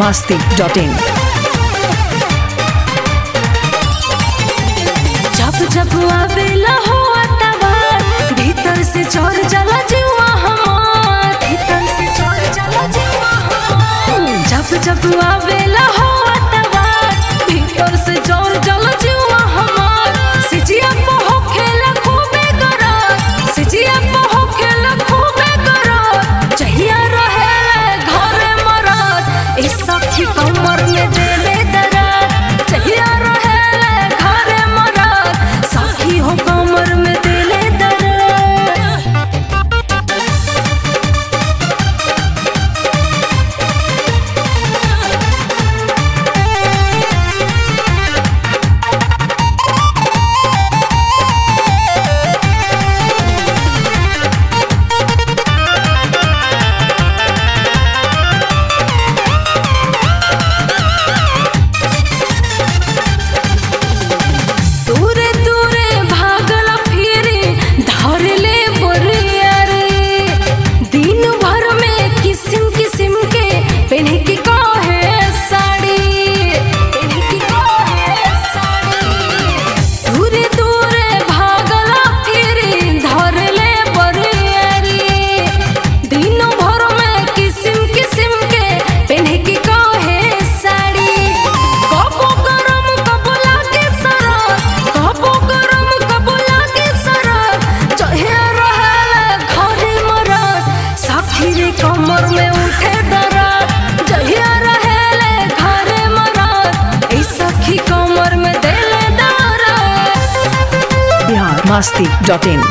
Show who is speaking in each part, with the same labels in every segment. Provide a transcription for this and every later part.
Speaker 1: masti.in.
Speaker 2: जब जब आवेला हो अतवार भीतर से चोर चला जीवा हमार भीतर से चोर चला जीवा हमार जब जब आवेला हो अतवार भीतर से चोर चला जीवा हमार सिजिया को हो खेला खूबे करा सिजिया को हो खेला खूबे करा चाहिए रहे घर मरद इस सखी कमर में देले दरार चाहिए रहे घर मरद सखी हो कमर में देले दरार दूरे दूरे भागल फिरे धर ले बोरिया रे दिन भर में किस्म किस्म के पहने की काहे साड़ी पहने की काहे साड़ी दूरे दूरे भागल फिरे धर ले बोरिया रे दिन भर में किस्म किस्म के पहने की काहे साड़ी कबो गरम कबो लागे सरद कबो गरम कबो लागे सरद चहे रहल घरे मरद साथी रे कमर में उठे दर्द जहिया रहल घरे मरद ई सखी कमर में देले दर्द
Speaker 1: Bihar masti.in.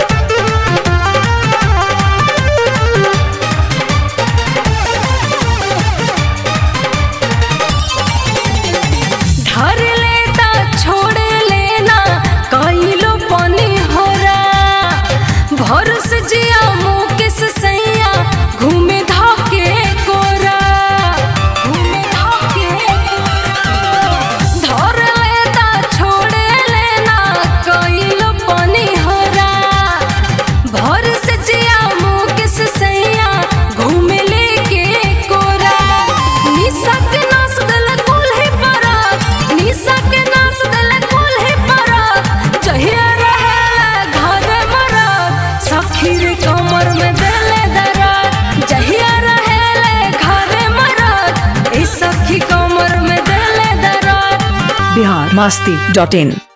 Speaker 2: धर लेता छोड़ लेना कइलो पनी होरा भरस जिया मुकेश सैया घूमे धके कोरा घूमे धके कोरा धर लेता छोड़ लेना कइलो पनी होरा भरस जिया मुकेश सैया घूमे लेके कोरा निशा के नाच दल कुल्हे परा निशा के नाच दल कुल्हे परा जहिया रहे घर मरद सखी रे कमर में देले दरार जहिया रहे घर मरद ई सखी कमर में देले दरार
Speaker 1: Bihar masti.in.